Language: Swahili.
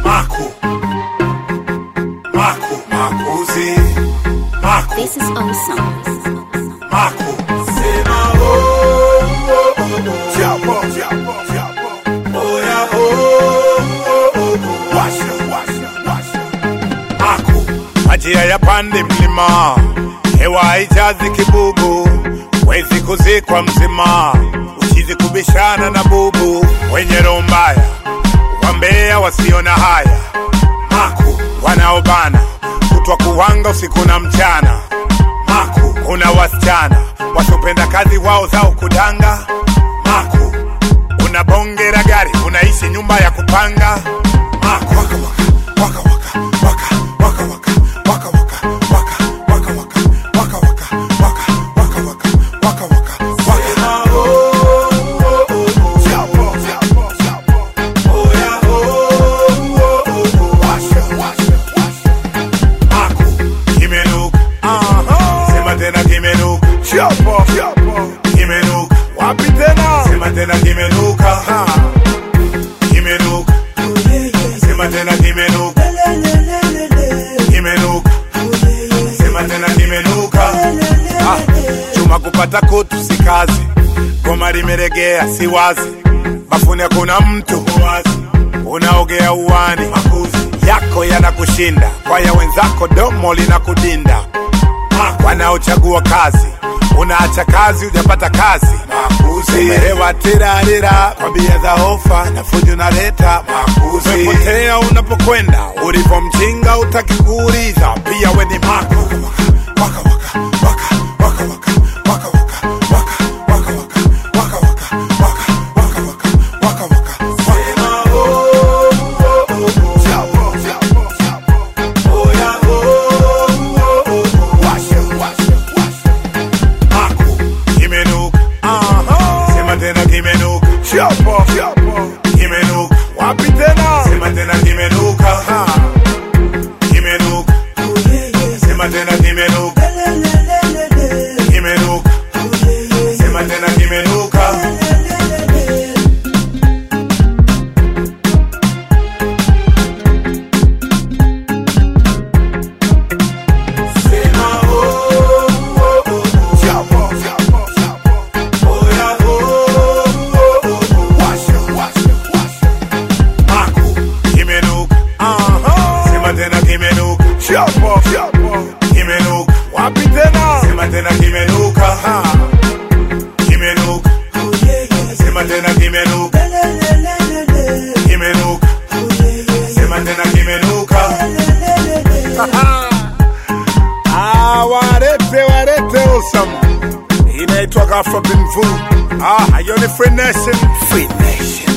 Maku. Maku. Makuzi. Maku. This is awesome. Maku. Sema oh, oh, oh, oh. Chapo, chapo, chapo. Oya oh, oh, oh, oh. Washa, washa, washa. Maku. Maji hayapandi mlima, hewa haijazi kibubu, wezi kuzikwa mzima, uchizi kubishana na bubu, wenye roho mbaya, wambea wasio na haya, Maku wanaobana kutwa kuwanga usiku na mchana, Maku kuna wasichana wasiopenda kazi wao zao kudanga, Maku una bonge la gari unaishi nyumba ya kupanga, Maku waka waka waka waka waka waka waka waka waka waka waka waka waka waka waka waka waka waka Wapi tena? Sema tena kimenuka. Kimenuka. Sema tena kimenuka. Kimenuka. Sema tena kimenuka. Ah, chuma kupata kutu si kazi, goma limeregea si wazi, bafuni hakuna mtu wazi, unaogea uwani, makuzi yako yanakushinda, kwa ya wenzako domo linakudinda, wanaochagua kazi unaacha kazi hujapata kazi, makuzi umehewa tirarira kwa bia za ofa na fujo naleta makuzi, umepotea unapokwenda, ulipo mjinga utaki kuuliza, pia we ni maku waka waka waka waka waka waka waka waka waka waka waka waka waka waka waka waka Sema oh oh oh oh Chapo chapo chapo Oya oh oh oh oh Washa washa washa Maku kimenuka Sema tena kimenuka Chapo chapo kimenuka Wapi tena Sema tena kimenuka Kimenuka Sema tena kimenuka Kimenuka Sema tena kimenuka Sema oh oh oh oh Chapo chapo chapo Oya oh oh oh oh Washa washa washa Maku kimenuka Sema tena kimenuka Chapo chapo kimenuka Wapi tena Sema tena kimenuka Kimenuka Sema tena kimenuka Kimenuka Sema tena kimenuka Ah, warete warete awesome. Inaitwa Afro Binvu. Ah, hiyo ni Free Nation. Free Nation.